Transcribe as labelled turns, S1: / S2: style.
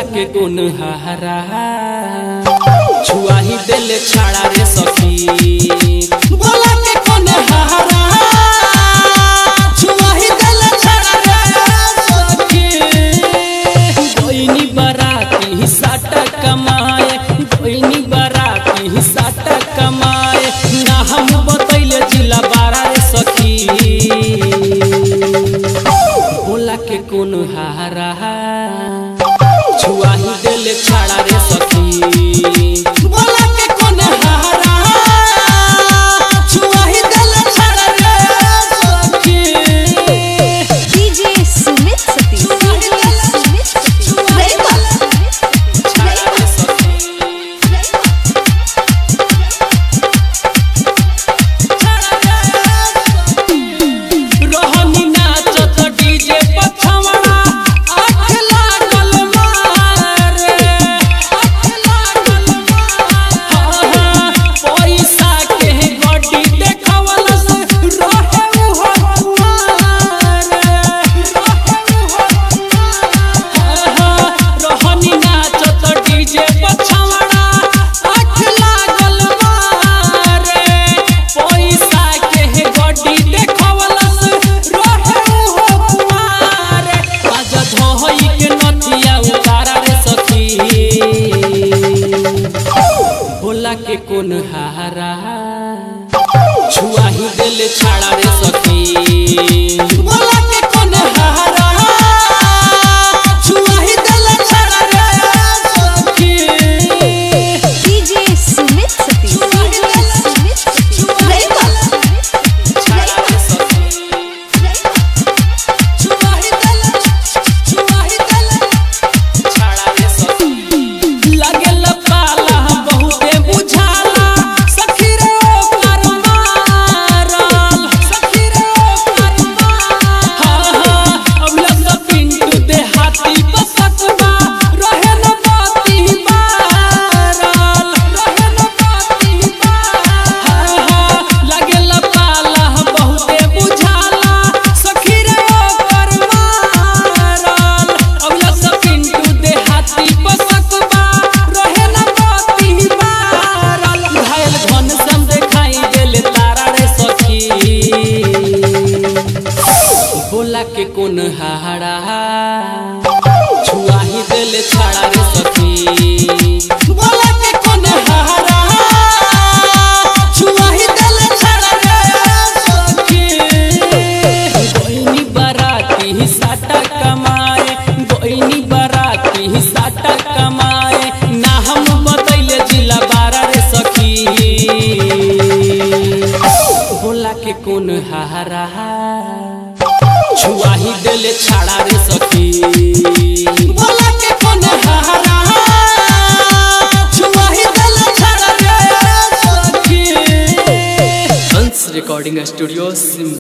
S1: के कोन हारा छुआ ही दिल छाड़ा रे सखी बोला के कोन हारा छुआ ही दिल छाड़ा रे सखी गोइनी बराती साट कमाए गोइनी बराती साट कमाए ना हम बतैले जिला बारा रे सखी बोला के कोन हारा छुआ ही दिल छाड़ा रे सखी बोला के कोन हारा छुआ ही दिल छाड़ा रे सखी
S2: DJ Sumit Sati. DJ Sumit Sati. Rema.
S1: छाड़ा रे सखी रहनी नाचत डीजे पछवाड़ा आँख लागल मारे आँख लागल मारे पैसा के गड्डी देखवलस रहे उहो कुमारे रहे उहो रहनी नाचत डीजे पछवाड़ा आँख लागल मारे पैसा के गड्डी देखवलस रहे उहो कुमारे आज धोई के नथिया उतारा रे सखी बोला के कोन हारा छुआ ही दिल छाड़ा रे सखी बोला के कोन हारा छुआ ही दिल छाड़ा रे सखी
S2: DJ Sumit Sati. DJ Sumit Sati. Rema.
S1: छाड़ा रे सखी छुआ ही दिल छुआ ही दिल छाड़ा रे सखी लागेला पाला बहुते बुझाला सखी रे ओकर मारल सखी रे ओकर मारल हाँ हाँ अबला सब पिंटू दे हाथी बसतबा रहे न बाती मारल रहे न बाती मारल हाँ हाँ लागेला पाला बहुते बुझाला सखी रे ओकर मारल अबला सब पिंटू दे हाथी बसतबा रहे न बाती मारल घायल धन सम देखाई देले तारा रे सखी बोला के कोन हारा छुआ ही दिल छाड़ा रे सखी बोला के कोन हारा छुआ ही दिल छाड़ा रे सखी गोइनी बराती साटा कमाए गोइनी बराती साटा कमाए ना हम बतैले जिला बारा रे सखी बोला के कोन हारा छुआ ही दिल छाड़ा रे सखी बोला के कोन हारा छुआ ही दिल छाड़ा रे सखी हंस रिकॉर्डिंग स्टूडियो